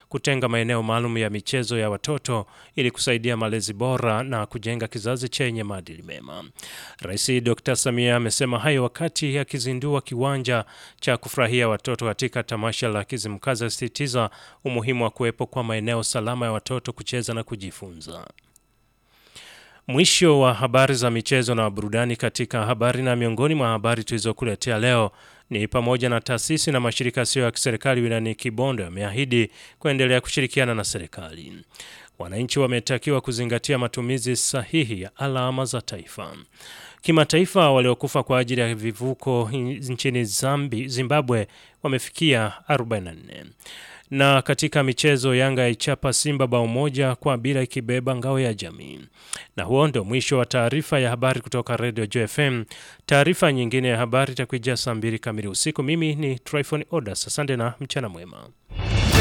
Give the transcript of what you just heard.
kutenga maeneo maalum ya michezo ya watoto ili kusaidia malezi bora na kujenga kizazi chenye maadili mema. Rais Dr. Samia amesema hayo wakati akizindua kiwanja cha kufurahia watoto katika tamasha la Kizimkazi, asisitiza umuhimu wa kuwepo kwa maeneo salama ya watoto kucheza na kujifunza. Mwisho wa habari za michezo na burudani katika habari, na miongoni mwa habari tulizokuletea leo ni pamoja na taasisi na mashirika yasiyo ya kiserikali wilayani Kibondo yameahidi kuendelea kushirikiana na serikali. Wananchi wametakiwa kuzingatia matumizi sahihi ya alama za taifa. Kimataifa, waliokufa kwa ajili ya vivuko nchini Zambi, Zimbabwe wamefikia 44. Na katika michezo, Yanga yaichapa Simba bao moja kwa bila ikibeba ngao ya jamii. Na huo ndio mwisho wa taarifa ya habari kutoka Radio JFM. Taarifa nyingine ya habari itakuijia saa mbili kamili usiku. Mimi ni Tryphon Odas, asante na mchana mwema.